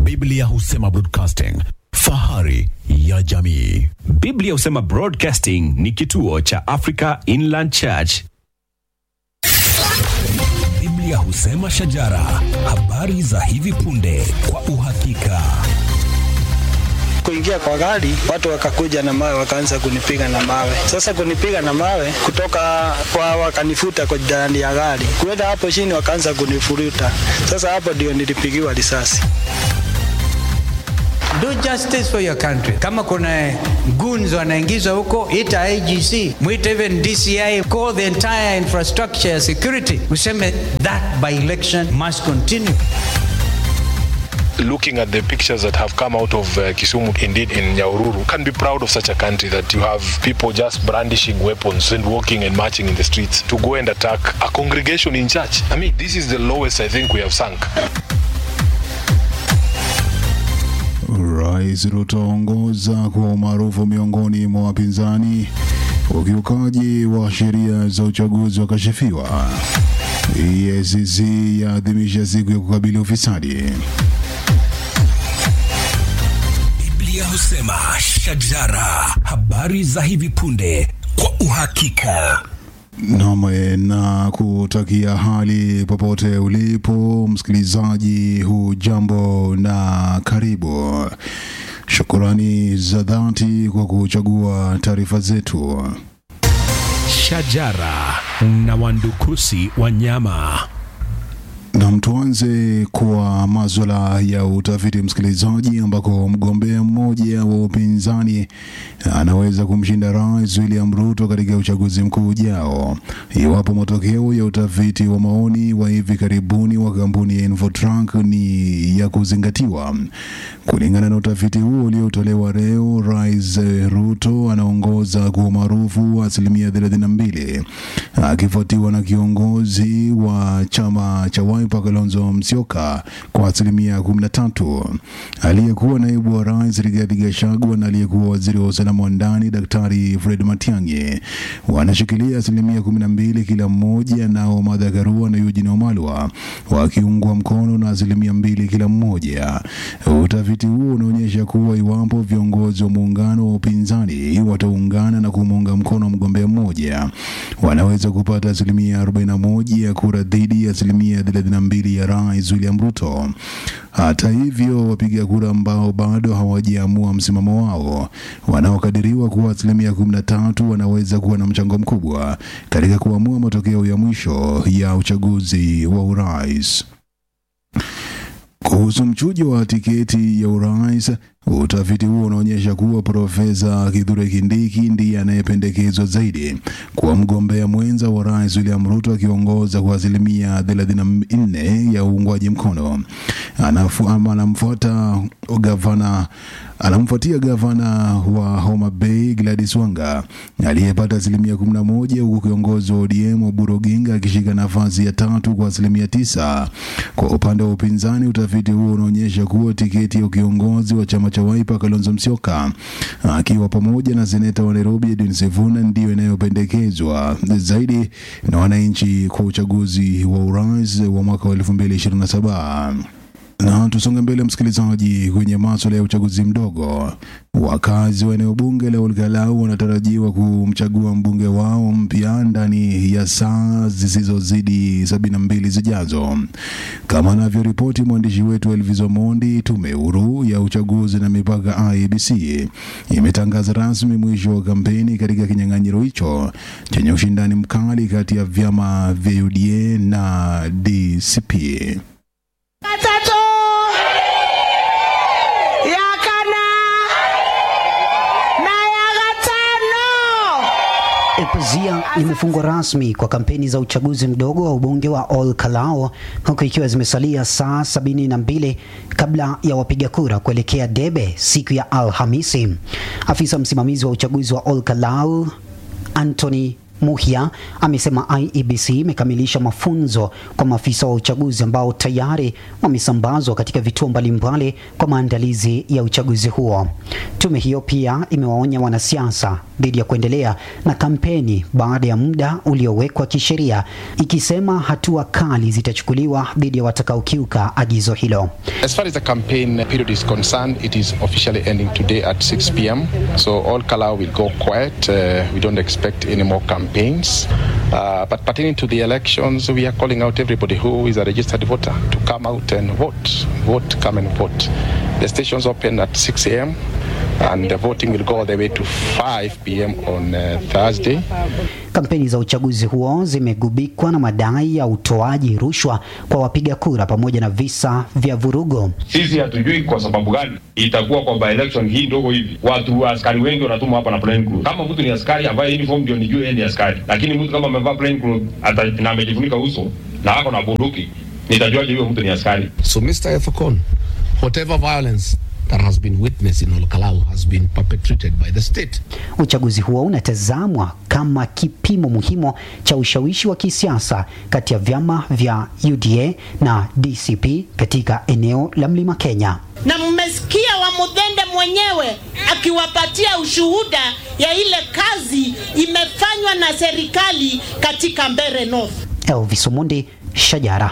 Biblia husema broadcasting, fahari ya jamii. Biblia husema Broadcasting ni kituo cha Africa Inland Church. Biblia husema shajara, habari za hivi punde kwa uhakika. kuingia kwa gari, watu wakakuja na mawe, wakaanza kunipiga na mawe. Sasa kunipiga na mawe kutoka kwa, wakanifuta kwa ndani ya gari, kuenda hapo chini, wakaanza kunifuruta. Sasa hapo ndio nilipigiwa risasi. Do justice for your country. Kama kuna goons wanaingizwa huko, ita IGC, mwite even DCI, call the entire infrastructure ya security, useme that by election must continue. looking at the pictures that have come out of uh, Kisumu, indeed in Nyaururu, can be proud of such a country that you have people just brandishing weapons and walking and marching in the streets to go and attack a congregation in church. I mean, this is the lowest I think we have sunk. Rais Ruto aongoza kwa umaarufu miongoni mwa wapinzani. Ukiukaji wa sheria za uchaguzi wakashifiwa. EACC yaadhimisha siku ya kukabili ufisadi. Biblia husema shajara, habari za hivi punde kwa uhakika. Nam na kutakia hali popote ulipo msikilizaji, hujambo na karibu. Shukurani za dhati kwa kuchagua taarifa zetu. Shajara na wandukusi wanyama. Nam, tuanze kwa maswala ya utafiti msikilizaji, ambako mgombea mmoja wa upinzani anaweza kumshinda Rais William Ruto katika uchaguzi mkuu ujao iwapo matokeo ya utafiti wa maoni wa hivi karibuni wa kampuni ya Infotrack ni ya kuzingatiwa. Kulingana na utafiti huo uliotolewa leo, Rais Ruto anaongoza kwa umaarufu wa asilimia 32 akifuatiwa na kiongozi wa chama cha Wiper Kalonzo Musyoka kwa asilimia 13. Aliyekuwa naibu wa rais Rigathi Gachagua na aliyekuwa waziri wa usalama wa ndani Daktari Fred Matiang'i wanashikilia asilimia 12 kila mmoja, nao Martha Karua na Eugene Wamalwa wakiungwa mkono na asilimia mbili kila mmoja. Utafiti huo unaonyesha kuwa iwapo viongozi wa muungano wa upinzani wataungana na kumuunga mkono mgombea mmoja, wanaweza kupata asilimia 41 ya kura dhidi ya asilimia 32 ya Rais William Ruto. Hata hivyo, wapiga kura ambao bado hawajaamua msimamo wao wanaokadiriwa kuwa asilimia 13 wanaweza kuwa na mchango mkubwa katika kuamua matokeo ya mwisho ya uchaguzi wa urais. Kuhusu mchujo wa tiketi ya urais, utafiti huo unaonyesha kuwa Profesa Kithure Kindiki ndiye anayependekezwa zaidi kuwa mgombea mwenza wa rais William Ruto, akiongoza kwa asilimia 34 ya uungwaji mkono. Anafu, ama anamfuata gavana anamfuatia gavana wa Homa Bay Gladys Wanga aliyepata asilimia 11 huku kiongozi wa ODM Oburu Oginga akishika nafasi ya tatu kwa asilimia tisa. Kwa upande wa upinzani, utafiti huo unaonyesha kuwa tiketi ya ukiongozi wa chama cha Wiper Kalonzo Musyoka akiwa pamoja na seneta wa Nairobi Edwin Sifuna ndiyo inayopendekezwa zaidi na wananchi kwa uchaguzi wa urais wa mwaka wa 2027. Na tusonge mbele msikilizaji, kwenye maswala ya uchaguzi mdogo. Wakazi wa eneo bunge la Olkalau wanatarajiwa kumchagua mbunge wao mpya ndani ya saa zisizozidi sabini na mbili zijazo, kama anavyoripoti mwandishi wetu Elvis Omondi. Tume huru ya uchaguzi na mipaka IEBC imetangaza rasmi mwisho wa kampeni katika kinyang'anyiro hicho chenye ushindani mkali kati ya vyama vya UDA na DCP. Gatatu ya kana na ya gatano. Pazia limefungwa rasmi kwa kampeni za uchaguzi mdogo wa ubunge wa Ol Kalou huku ikiwa zimesalia saa sabini na mbili kabla ya wapiga kura kuelekea debe siku ya Alhamisi. Afisa msimamizi wa uchaguzi wa Ol Kalou Anthony Muhia amesema IEBC imekamilisha mafunzo kwa maafisa wa uchaguzi ambao tayari wamesambazwa katika vituo mbalimbali kwa maandalizi ya uchaguzi huo. Tume hiyo pia imewaonya wanasiasa dhidi ya kuendelea na kampeni baada ya muda uliowekwa kisheria, ikisema hatua kali zitachukuliwa dhidi ya watakaokiuka agizo hilo. As far as the campaign period is concerned, it is officially ending today at 6 p.m. So all Kalau will go quiet. Uh, we don't expect any more campaigns. Uh, but pertaining to the elections, we are calling out everybody who is a registered voter to come out and vote. Vote, come and vote. The stations open at 6 a.m. and the voting will go all the way to 5 p.m. on uh, Thursday. Kampeni za uchaguzi huo zimegubikwa na madai ya utoaji rushwa kwa wapiga kura pamoja na visa vya vurugo. Sisi hatujui kwa sababu gani itakuwa kwa by election hii ndogo hivi, watu askari wengi wanatumwa hapa na plain clothes. Kama mtu ni askari avae uniform ndio nijue yeye ni askari, lakini mtu kama amevaa plain clothes ata na amejifunika uso na ako na bunduki, nitajuaje huyo mtu ni askari? So Mr. Efakon, whatever violence that has been witnessed in Olkalau has been perpetrated by the state. Uchaguzi huo unatazamwa kama kipimo muhimu cha ushawishi wa kisiasa kati ya vyama vya UDA na DCP katika eneo la Mlima Kenya. na mmesikia wa Mudhende mwenyewe akiwapatia ushuhuda ya ile kazi imefanywa na serikali katika Mbeere North. Elvis Omundi, Shajara.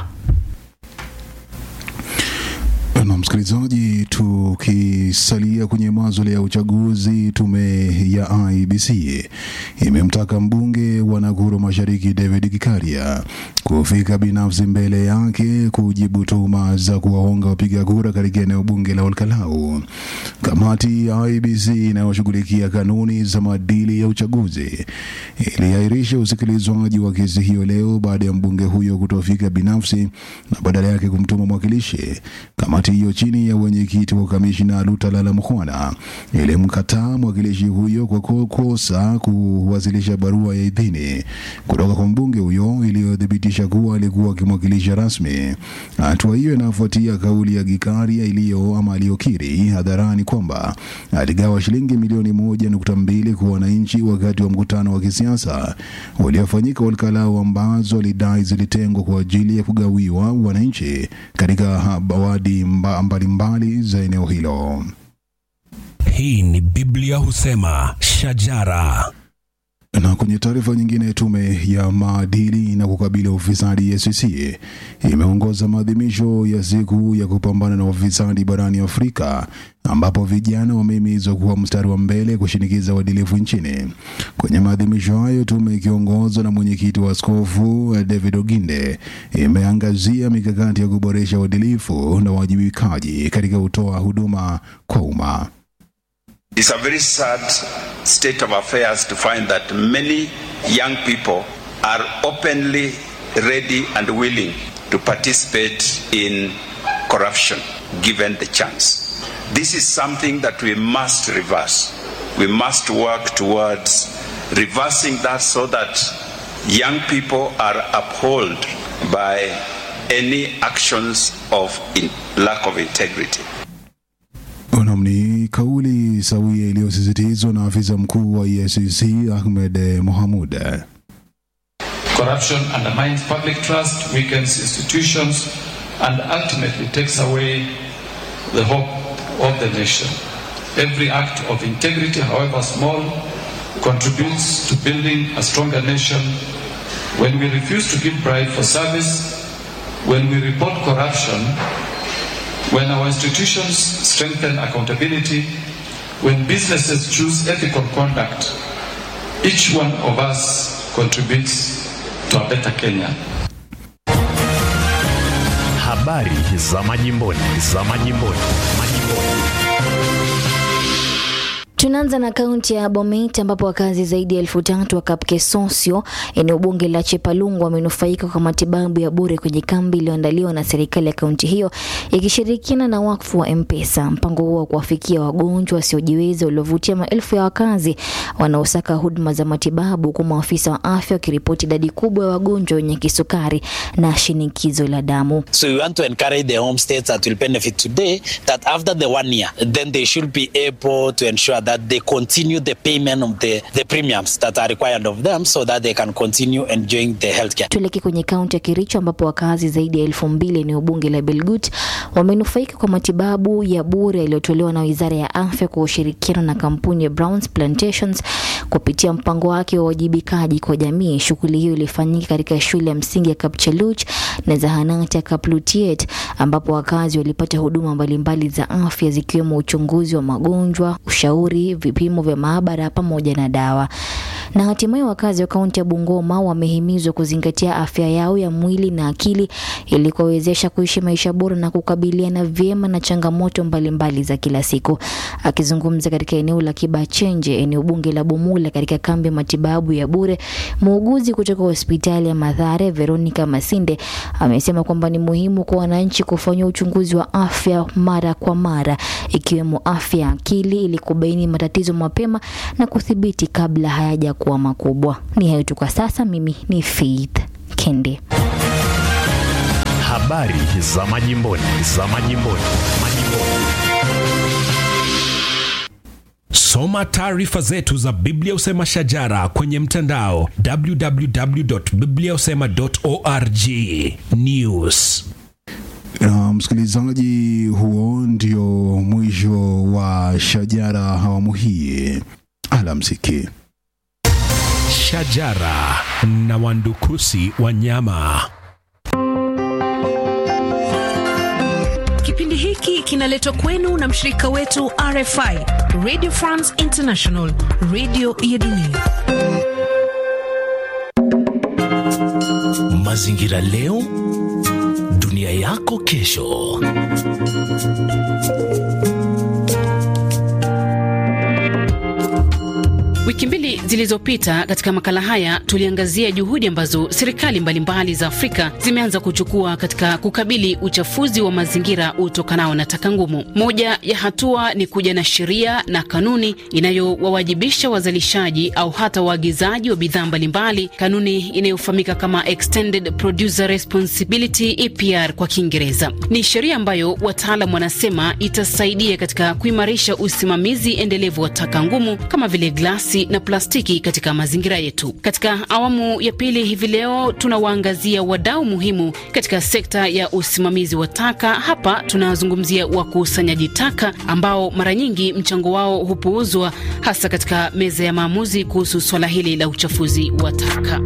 Na msikilizaji, tukisalia kwenye maswala ya uchaguzi, tume ya IBC imemtaka mbunge wa Nakuru Mashariki David Gikaria kufika binafsi mbele yake kujibu tuhuma za kuwahonga wapiga kura katika eneo bunge la Olkalau. Kamati ya IBC inayoshughulikia kanuni za maadili ya uchaguzi iliahirisha usikilizwaji wa kesi hiyo leo baada ya mbunge huyo kutofika binafsi na badala yake kumtuma mwakilishi. Kamati hiyo chini ya wenyekiti wa kamishina Lutalala Mkhwana ilimkataa mwakilishi huyo kwa kukosa kuwasilisha barua ya idhini kutoka kwa mbunge huyo iliyothibitisha kuwa alikuwa akimwakilisha rasmi. Hatua hiyo inafuatia kauli ya Gikaria iliyo ama aliyokiri hadharani kwamba aligawa shilingi milioni moja nukta mbili kwa wananchi wakati wa mkutano wa kisiasa uliofanyika Olkalau ambazo alidai zilitengwa kwa ajili ya kugawiwa wananchi katika wadi mba- mbalimbali za eneo hilo. Hii ni Biblia husema shajara. Na kwenye taarifa nyingine, tume ya maadili na kukabili ufisadi EACC imeongoza maadhimisho ya siku ya kupambana na ufisadi barani Afrika, ambapo vijana wamehimizwa kuwa mstari wa mbele kushinikiza uadilifu nchini. Kwenye maadhimisho hayo, tume ikiongozwa na mwenyekiti wa askofu David Oginde imeangazia mikakati ya kuboresha uadilifu na uwajibikaji katika kutoa huduma kwa umma. It's a very sad state of affairs to find that many young people are openly ready and willing to participate in corruption given the chance. This is something that we must reverse. We must work towards reversing that so that young people are upheld by any actions of in lack of integrity. Naam, ni kauli sawia iliyosisitizwa na afisa mkuu wa EACC Ahmed Mohamud. Corruption undermines public trust, weakens institutions, and ultimately takes away the hope of the nation. Every act of integrity, however small, contributes to building a stronger nation. When we refuse to give bribe for service, when we report corruption, when our institutions strengthen accountability, when businesses choose ethical conduct, each one of us contributes to a better Kenya. Habari za majimboni, za majimboni, majimboni. Tunaanza na kaunti ya Bomet ambapo wakazi zaidi ya elfu tatu wa Kapkesosio eneo bunge la Chepalungu wamenufaika kwa matibabu ya bure kwenye kambi iliyoandaliwa na serikali ya kaunti hiyo ikishirikiana na wakfu wa M-Pesa. Mpango huo wa kuwafikia wagonjwa wasiojiweza uliovutia maelfu ya wakazi wanaosaka huduma za matibabu, huku maafisa wa afya wakiripoti idadi kubwa ya wagonjwa wenye kisukari na shinikizo la damu. So we want to encourage the homestays that will benefit today that after the one year, then they should be able to ensure that they continue the payment of the, the premiums that are required of them so that they can continue enjoying the healthcare. Tuelekee kwenye kaunti ya Kericho ambapo wakazi zaidi ya elfu mbili eneo bunge la Belgut wamenufaika kwa matibabu ya bure yaliyotolewa na Wizara ya Afya kwa ushirikiano na kampuni ya Browns Plantations kupitia mpango wake wa uwajibikaji kwa jamii. Shughuli hiyo ilifanyika katika shule ya msingi ya Kapcheluch na zahanati ya Kaplutiet ambapo wakazi walipata huduma mbalimbali za afya zikiwemo uchunguzi wa magonjwa, ushauri, vipimo vya maabara pamoja na dawa. Na hatimaye wakazi wa kaunti ya Bungoma wamehimizwa kuzingatia afya yao ya mwili na akili ili kuwawezesha kuishi maisha bora na kukabiliana vyema na changamoto mbalimbali za kila siku. Akizungumza katika eneo la Kibachenje, eneo bunge la Bumula, katika kambi ya matibabu ya bure, muuguzi kutoka hospitali ya Mathare Veronica Masinde amesema kwamba ni muhimu kwa wananchi kufanywa uchunguzi wa afya mara kwa mara, ikiwemo afya ya akili ili kubaini matatizo mapema na kudhibiti kabla hayajakuwa makubwa. Ni hayo tu kwa sasa. Mimi ni Faith Kende. Habari za majimboni, za majimboni, majimboni. Soma taarifa zetu za Biblia Usema Shajara kwenye mtandao www.bibliausema.org. News. Na msikilizaji, huo ndio mwisho wa Shajara awamu hii. Alamsiki. Shajara na wandukusi wanyama. Kipindi hiki kinaletwa kwenu na mshirika wetu RFI, Radio France International, radio ya dunia. Mazingira leo, dunia yako kesho. Wiki mbili zilizopita katika makala haya tuliangazia juhudi ambazo serikali mbalimbali za Afrika zimeanza kuchukua katika kukabili uchafuzi wa mazingira utokanao na taka ngumu. Moja ya hatua ni kuja na sheria na kanuni inayowawajibisha wazalishaji au hata waagizaji wa bidhaa mbalimbali, kanuni inayofahamika kama Extended Producer Responsibility EPR kwa Kiingereza. Ni sheria ambayo wataalam wanasema itasaidia katika kuimarisha usimamizi endelevu wa taka ngumu kama vile glasi na plastiki katika mazingira yetu. Katika awamu ya pili hivi leo tunawaangazia wadau muhimu katika sekta ya usimamizi wa taka. Hapa tunazungumzia wakusanyaji taka ambao mara nyingi mchango wao hupuuzwa, hasa katika meza ya maamuzi kuhusu swala hili la uchafuzi wa taka.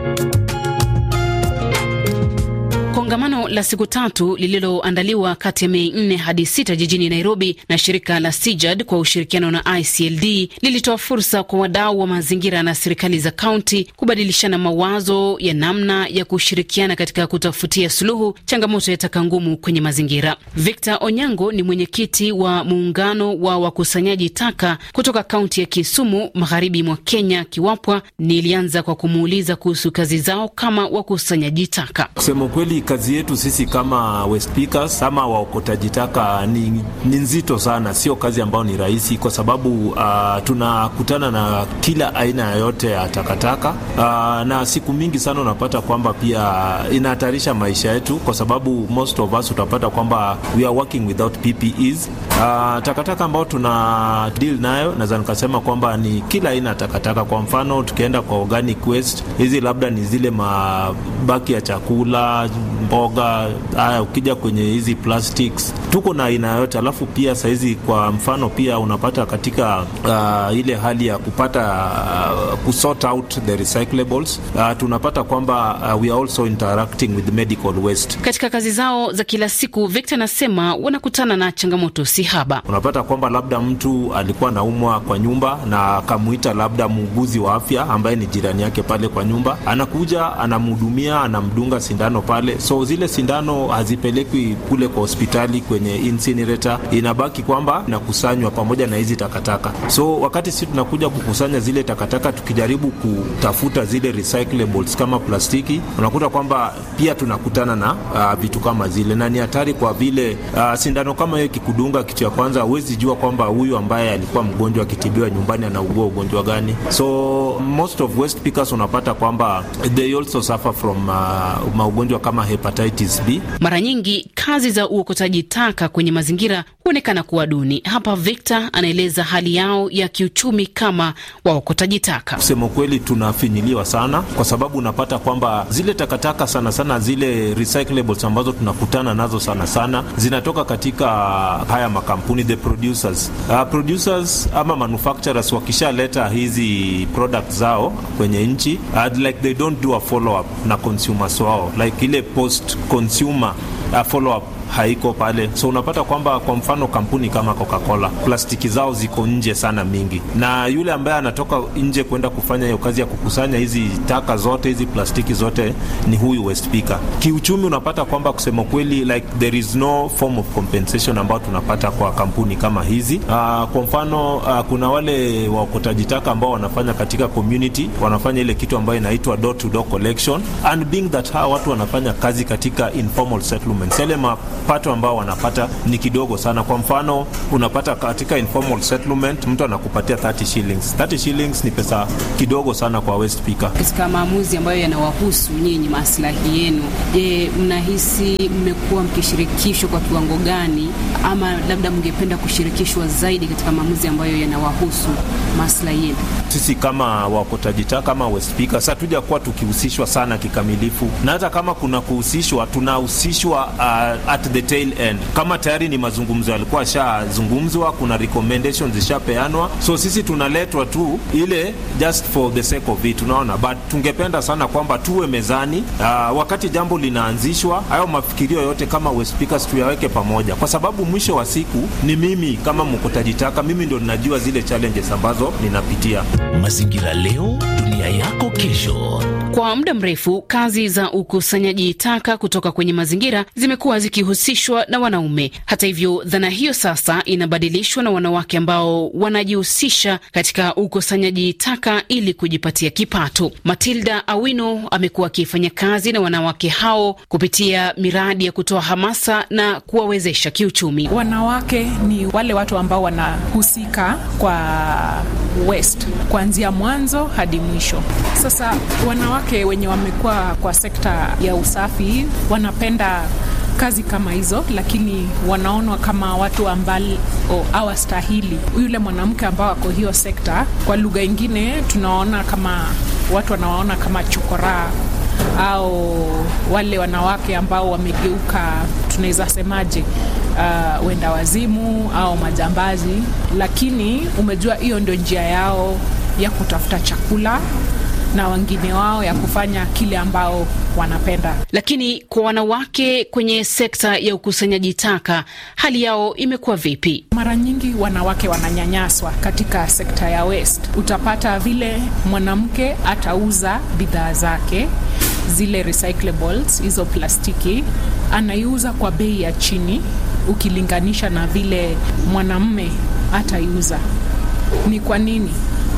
Kongamano la siku tatu lililoandaliwa kati ya Mei 4 hadi 6 jijini Nairobi na shirika la Sijad kwa ushirikiano na ICLD lilitoa fursa kwa wadau wa mazingira na serikali za kaunti kubadilishana mawazo ya namna ya kushirikiana katika kutafutia suluhu changamoto ya taka ngumu kwenye mazingira. Victor Onyango ni mwenyekiti wa muungano wa wakusanyaji taka kutoka kaunti ya Kisumu, magharibi mwa Kenya, Kiwapwa. Nilianza kwa kumuuliza kuhusu kazi zao kama wakusanyaji taka. Kusema ukweli kazi yetu sisi kama waste pickers ama waokotaji taka ni, ni nzito sana, sio kazi ambayo ni rahisi, kwa sababu uh, tunakutana na kila aina yote ya takataka uh, na siku mingi sana unapata kwamba pia inahatarisha maisha yetu, kwa sababu most of us utapata kwamba we are working without PPEs. Uh, takataka ambayo tuna deal nayo naweza nikasema kwamba ni kila aina ya takataka. Kwa mfano tukienda kwa organic waste, hizi labda ni zile mabaki ya chakula mboga haya, ukija kwenye hizi plastics tuko na aina yote. Alafu pia sahizi kwa mfano pia unapata katika uh, ile hali ya kupata uh, kusort out the recyclables uh, tunapata kwamba uh, we are also interacting with medical waste. Katika kazi zao za kila siku, Victor anasema wanakutana na changamoto si haba. Unapata kwamba labda mtu alikuwa anaumwa kwa nyumba na akamuita labda muuguzi wa afya ambaye ni jirani yake pale kwa nyumba, anakuja anamhudumia, anamdunga sindano pale so zile sindano hazipelekwi kule kwa hospitali kwenye incinerator, inabaki kwamba inakusanywa pamoja na hizi takataka. So wakati sisi tunakuja kukusanya zile takataka, tukijaribu kutafuta zile recyclables kama plastiki, unakuta kwamba pia tunakutana na uh, vitu kama zile, na ni hatari kwa vile uh, sindano kama hiyo ikikudunga, kitu ya kwanza huwezi jua kwamba huyu ambaye alikuwa mgonjwa akitibiwa nyumbani anaugua ugonjwa gani. So most of waste pickers unapata kwamba they also suffer from uh, maugonjwa kama hepatitis hepatitis B. Mara nyingi kazi za uokotaji taka kwenye mazingira huonekana kuwa duni. Hapa Victor anaeleza hali yao ya kiuchumi kama waokotaji taka. Kusema ukweli, tunafinyiliwa sana kwa sababu unapata kwamba zile takataka sana sana zile recyclables ambazo tunakutana nazo sana sana zinatoka katika haya makampuni the producers. Uh, producers ama manufacturers wakishaleta hizi products zao kwenye nchi uh, like they don't do a follow up na consumers wao like ile post consumer uh, follow up haiko pale, so unapata kwamba kwa mfano kampuni kama Coca-Cola plastiki zao ziko nje sana mingi, na yule ambaye anatoka nje kwenda kufanya hiyo kazi ya kukusanya hizi taka zote hizi plastiki zote ni huyu waste picker. Kiuchumi unapata kwamba kusema kweli, like there is no form of compensation ambayo tunapata kwa kampuni kama hizi. Uh, kwa mfano uh, kuna wale waokotaji taka ambao wanafanya katika community, wanafanya ile kitu ambayo inaitwa door to door collection and being that hawa watu wanafanya kazi katika informal settlements, yale mapato ambao wanapata ni kidogo sana. Kwa mfano unapata katika informal settlement mtu anakupatia 30 shillings. 30 shillings ni pesa kidogo sana kwa waste picker. Katika maamuzi ambayo yanawahusu nyinyi, maslahi yenu, je, mnahisi mmekuwa mkishirikishwa kwa kiwango gani, ama labda mngependa kushirikishwa zaidi katika maamuzi ambayo yanawahusu maslahi yenu? Sisi kama wakotaji taka kama waste pickers hatuja kuwa tukihusishwa sana kikamilifu, na hata kama kuna kuhusishwa, tunahusishwa uh, at the tail end. Kama tayari ni mazungumzo yalikuwa shazungumzwa, kuna recommendations zishapeanwa, so sisi tunaletwa tu ile just for the sake of it, unaona. But tungependa sana kwamba tuwe mezani uh, wakati jambo linaanzishwa, hayo mafikirio yote kama waste pickers tuyaweke pamoja, kwa sababu mwisho wa siku ni mimi kama mkotaji taka, mimi ndo ninajua zile challenges ambazo ninapitia. Mazingira leo, dunia yako kesho. Kwa muda mrefu kazi za ukusanyaji taka kutoka kwenye mazingira zimekuwa zikihusishwa na wanaume. Hata hivyo, dhana hiyo sasa inabadilishwa na wanawake ambao wanajihusisha katika ukusanyaji taka ili kujipatia kipato. Matilda Awino amekuwa akifanya kazi na wanawake hao kupitia miradi ya kutoa hamasa na kuwawezesha kiuchumi. Wanawake ni wale watu ambao wanahusika kwa waste kuanzia mwanzo hadi mwisho. Sasa wanawake wenye wamekuwa kwa sekta ya usafi wanapenda kazi kama hizo, lakini wanaonwa kama watu ambao hawastahili. Yule mwanamke ambao ako hiyo sekta, kwa lugha ingine tunaona kama watu wanawaona kama chokoraa au wale wanawake ambao wamegeuka, tunaweza semaje, uh, wenda wazimu au majambazi, lakini umejua hiyo ndio njia yao ya kutafuta chakula na wengine wao ya kufanya kile ambao wanapenda. Lakini kwa wanawake kwenye sekta ya ukusanyaji taka, hali yao imekuwa vipi? Mara nyingi wanawake wananyanyaswa katika sekta ya waste. Utapata vile mwanamke atauza bidhaa zake zile recyclables, hizo plastiki, anaiuza kwa bei ya chini ukilinganisha na vile mwanamme ataiuza. Ni kwa nini?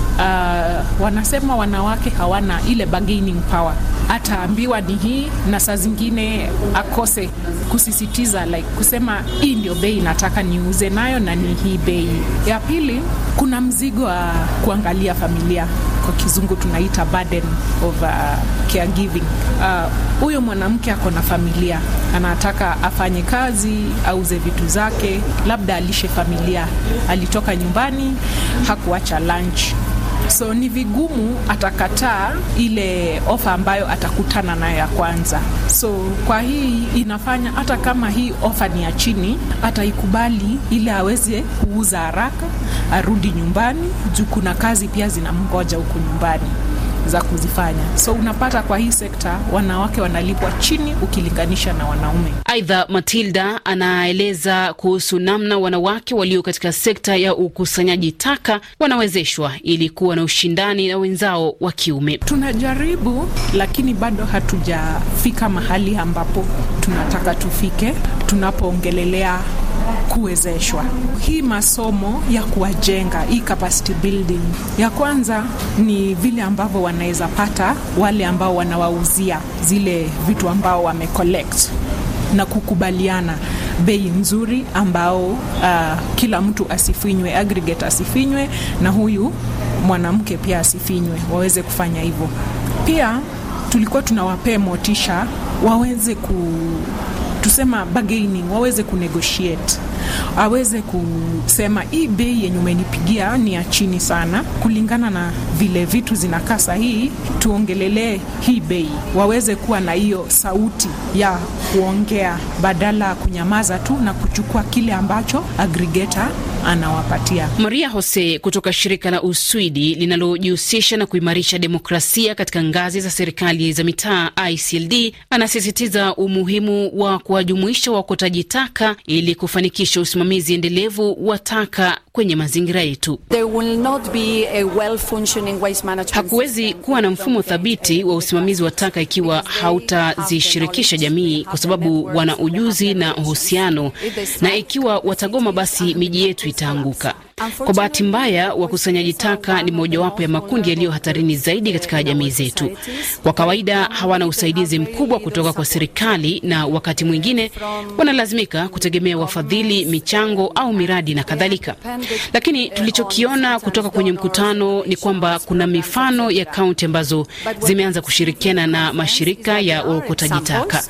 Uh, wanasema wanawake hawana ile bargaining power. Ataambiwa ni hii, na saa zingine akose kusisitiza like kusema hii ndio bei nataka niuze nayo na ni hii bei. Ya pili, kuna mzigo wa kuangalia familia, kwa kizungu tunaita burden of uh, caregiving. Huyo uh, mwanamke ako na familia, anataka afanye kazi, auze vitu zake, labda alishe familia, alitoka nyumbani, hakuacha lunch so ni vigumu atakataa ile ofa ambayo atakutana nayo ya kwanza. So kwa hii inafanya hata kama hii ofa ni ya chini, ataikubali ili aweze kuuza haraka, arudi nyumbani, juu kuna kazi pia zinamngoja huku nyumbani za kuzifanya. So unapata kwa hii sekta wanawake wanalipwa chini ukilinganisha na wanaume. Aidha, Matilda anaeleza kuhusu namna wanawake walio katika sekta ya ukusanyaji taka wanawezeshwa ili kuwa na ushindani na wenzao wa kiume. Tunajaribu, lakini bado hatujafika mahali ambapo tunataka tufike tunapoongelelea kuwezeshwa. Hii masomo ya kuwajenga, hii capacity building, ya kwanza ni vile ambavyo wanaweza pata wale ambao wanawauzia zile vitu ambao wame collect na kukubaliana bei nzuri ambao uh, kila mtu asifinywe, aggregate asifinywe, na huyu mwanamke pia asifinywe, waweze kufanya hivyo. Pia tulikuwa tunawapea motisha waweze ku tusema bargaining, waweze kunegotiate, aweze kusema hii bei yenye umenipigia ni ya chini sana, kulingana na vile vitu zinakaa sahihi, tuongelelee hii bei. Waweze kuwa na hiyo sauti ya kuongea badala ya kunyamaza tu na kuchukua kile ambacho aggregator anawapatia. Maria Jose kutoka shirika la Uswidi linalojihusisha na kuimarisha demokrasia katika ngazi za serikali za mitaa ICLD anasisitiza umuhimu wa kuwajumuisha wakotaji taka ili kufanikisha usimamizi endelevu wa taka kwenye mazingira yetu. Hakuwezi kuwa na mfumo thabiti wa usimamizi wa taka ikiwa hautazishirikisha jamii, kwa sababu wana ujuzi na uhusiano, na ikiwa watagoma, basi miji yetu itaanguka. Kwa bahati mbaya, wakusanyaji taka ni mojawapo ya makundi yaliyo hatarini zaidi katika jamii zetu. Kwa kawaida hawana usaidizi mkubwa kutoka kwa serikali, na wakati mwingine wanalazimika kutegemea wafadhili, michango au miradi na kadhalika. Lakini tulichokiona kutoka kwenye mkutano ni kwamba kuna mifano ya kaunti ambazo zimeanza kushirikiana na mashirika ya uokotaji taka.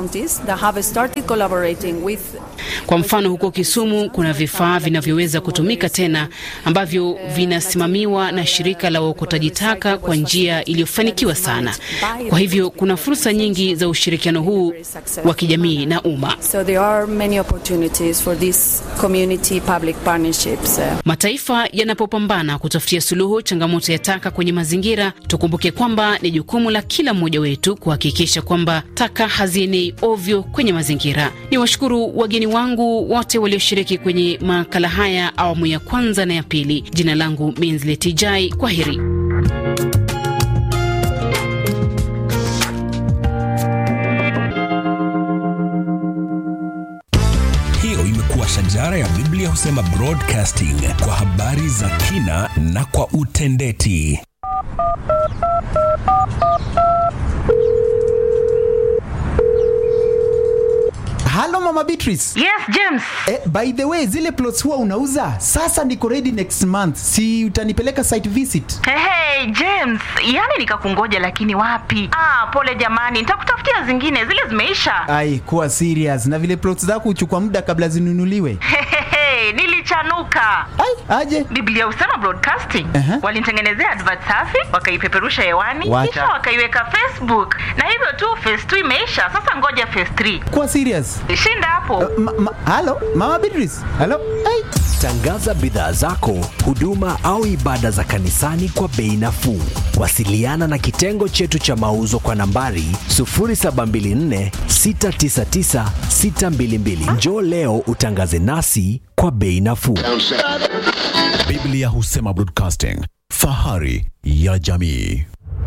Kwa mfano, huko Kisumu kuna vifaa vinavyoweza kutumika tena ambavyo vinasimamiwa na shirika la uokotaji taka kwa njia iliyofanikiwa sana. Kwa hivyo kuna fursa nyingi za ushirikiano huu wa kijamii na umma. So there are many opportunities for these community public partnerships. Mataifa yanapopambana kutafutia suluhu changamoto ya taka kwenye mazingira, tukumbuke kwamba ni jukumu la kila mmoja wetu kuhakikisha kwamba taka hazienei ovyo kwenye mazingira. Ni washukuru wageni wangu wote walioshiriki kwenye makala haya awamu ya kwanza na ya pili. Jina langu Minzleti Jai, kwa heri. Hiyo imekuwa shajara ya Biblia husema broadcasting kwa habari za kina na kwa utendeti. Halo Mama Beatrice. Yes, James. Eh, by the way, zile plots huwa unauza? Sasa niko ready next month. Si utanipeleka site visit? Hey, hey, James, yani nikakungoja lakini wapi? Ah, pole jamani, nitakutafutia zingine, zile zimeisha. Ai, kuwa serious. Na vile plots zako huchukua muda kabla zinunuliwe. Hey, nilichanuka. Ai, aje. Biblia husema broadcasting. Aha. Walinitengenezea advert safi, wakaipeperusha hewani, Wacha. kisha wakaiweka Facebook. Na hivyo tu phase 2 imeisha. Sasa ngoja phase 3. Kuwa serious. Shinda hapo. Ma, ma, halo, Mama Beatrice. Halo. Ai. Tangaza bidhaa zako, huduma au ibada za kanisani kwa bei nafuu. Wasiliana na kitengo chetu cha mauzo kwa nambari 0724 699 622. Njoo leo utangaze nasi kwa bei nafuu. Biblia husema broadcasting, fahari ya jamii.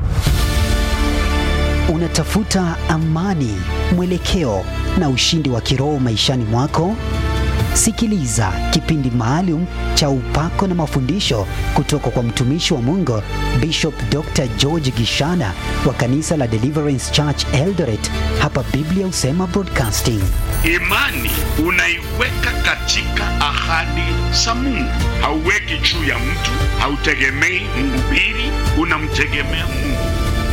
Unatafuta amani, mwelekeo na ushindi wa kiroho maishani mwako? Sikiliza kipindi maalum cha upako na mafundisho kutoka kwa mtumishi wa Mungu Bishop Dr. George Gishana wa kanisa la Deliverance Church Eldoret hapa Biblia husema broadcasting. Imani unaiweka katika ahadi za Mungu, hauweki juu ya mtu, hautegemei mhubiri, unamtegemea Mungu.